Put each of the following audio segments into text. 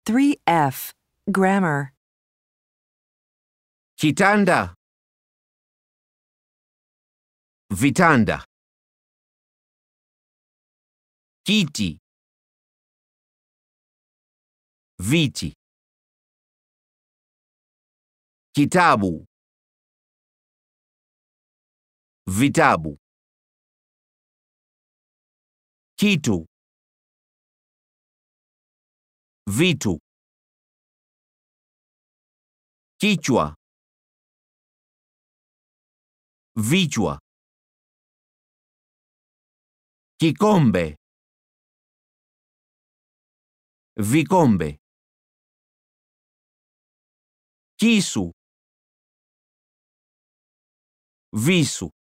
3F. Grammar. Kitanda. Vitanda. Kiti. Viti. Kitabu. Vitabu. Kitu. Vitu. Kichwa. Vichwa. Kikombe. Vikombe. Kisu. Visu.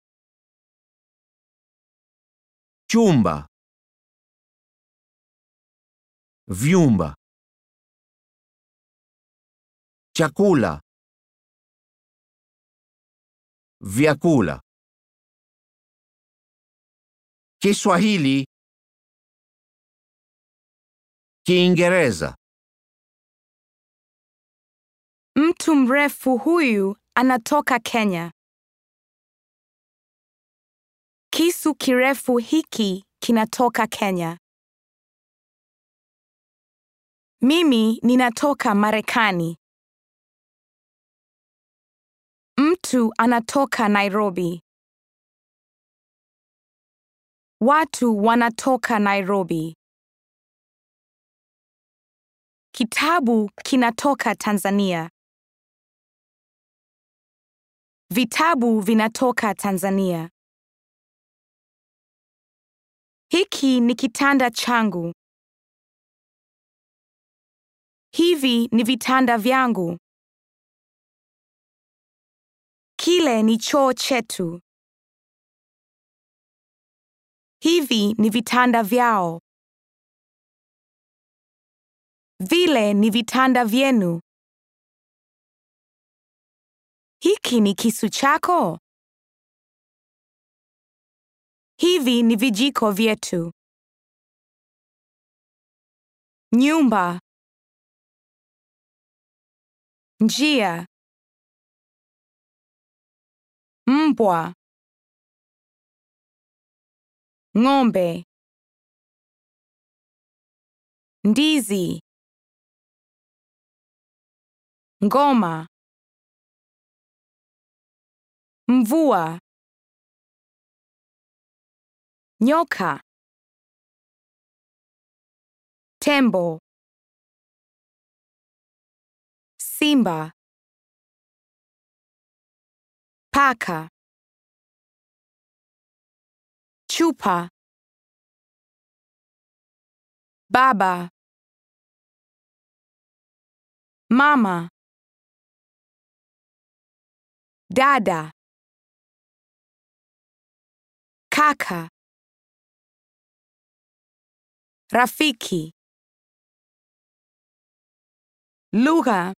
Chumba. Vyumba. Chakula. Vyakula. Kiswahili. Kiingereza. Mtu mrefu huyu anatoka Kenya. Kisu kirefu hiki kinatoka Kenya. Mimi ninatoka Marekani. Mtu anatoka Nairobi. Watu wanatoka Nairobi. Kitabu kinatoka Tanzania. Vitabu vinatoka Tanzania. Hiki ni kitanda changu. Hivi ni vitanda vyangu. Kile ni choo chetu. Hivi ni vitanda vyao. Vile ni vitanda vyenu. Hiki ni kisu chako. Hivi ni vijiko vyetu. Nyumba. Njia. Mbwa. Ng'ombe. Ndizi. Ngoma. Mvua. Nyoka. Tembo. Simba. Paka. Chupa. Baba. Mama. Dada. Kaka. Rafiki. Lugha.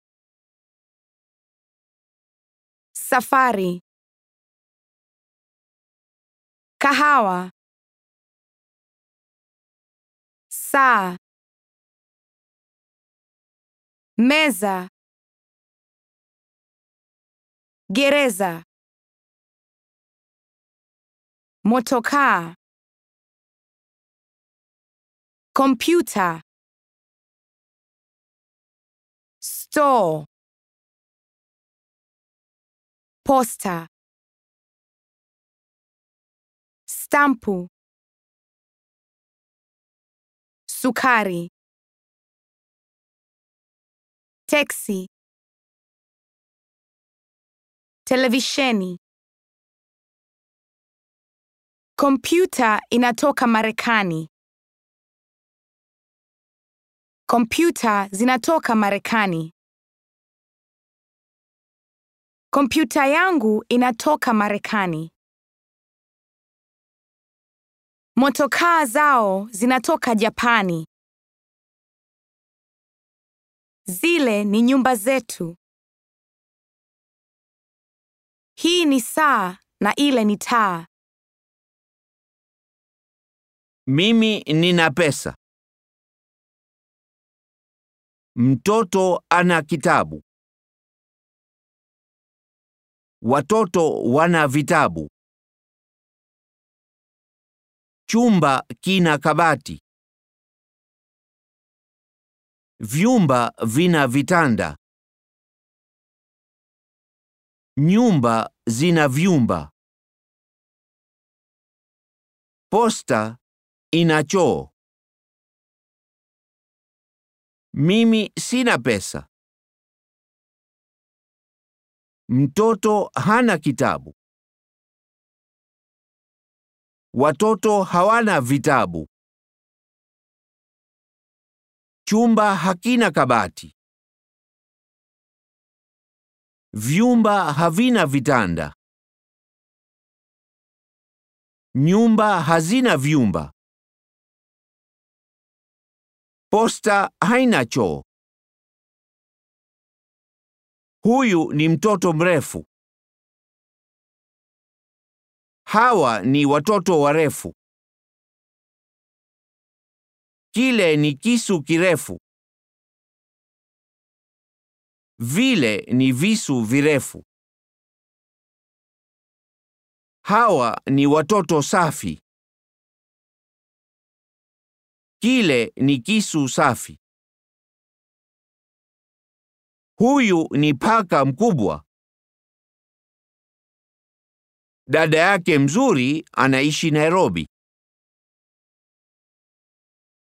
Safari. Kahawa. Saa. Meza. Gereza. Motokaa. Kompyuta. Store. Posta. Stampu. Sukari. Teksi. Televisheni. Kompyuta inatoka Marekani. Kompyuta zinatoka Marekani. Kompyuta yangu inatoka Marekani. Motokaa zao zinatoka Japani. Zile ni nyumba zetu. Hii ni saa na ile ni taa. Mimi nina pesa. Mtoto ana kitabu. Watoto wana vitabu. Chumba kina kabati. Vyumba vina vitanda. Nyumba zina vyumba. Posta ina choo. Mimi sina pesa. Mtoto hana kitabu. Watoto hawana vitabu. Chumba hakina kabati. Vyumba havina vitanda. Nyumba hazina vyumba. Posta haina choo. Huyu ni mtoto mrefu. Hawa ni watoto warefu. Kile ni kisu kirefu. Vile ni visu virefu. Hawa ni watoto safi. Kile ni kisu safi. Huyu ni paka mkubwa. Dada yake mzuri anaishi Nairobi.